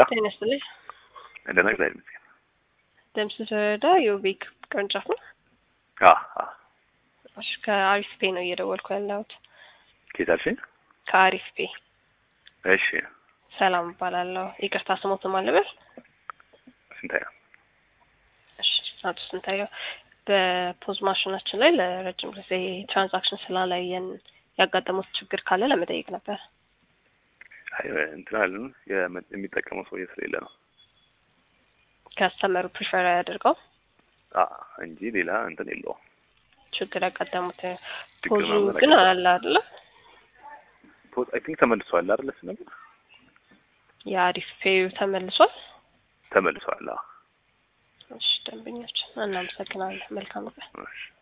ጤና ይስጥልኝ። ደህና እግዚአብሔር ይመስገን። ደምስ ተረዳ የውቤክ ቅርንጫፍ ነው። አዎ አዎ። እሺ ከአሪፍ ፔ ነው እየደወልኩ ያለሁት። ከየት አልሽኝ? ከአሪፍ ፔ እሺ ሰላም እባላለሁ። ይቅርታ ስሞት ማለበል ስንታየው? እሺ አቶ ስንታየው በፖዝ ማሽናችን ላይ ለረጅም ጊዜ ትራንዛክሽን ስላላየን ያጋጠሙት ችግር ካለ ለመጠየቅ ነበር። አይ እንትን አለን የመ- የሚጠቀመው ሰውዬ ስለሌለ ነው ከስተመሩ ፕሪፈር ያደርገው አ እንጂ ሌላ እንትን የለውም። ችግር ያጋጠሙት ችግር ፖዙ ምናምን ግን ያጋጠመው። አለ አይደለ? ፖዝ አይ ቲንክ ተመልሷል አይደል? እሱ ነገር የአሪፍ ፔዩ ተመልሷል። ተመልሷል። አዎ እሺ ደንበኞች እናመሰግናለን። መልካም ቀን። እሺ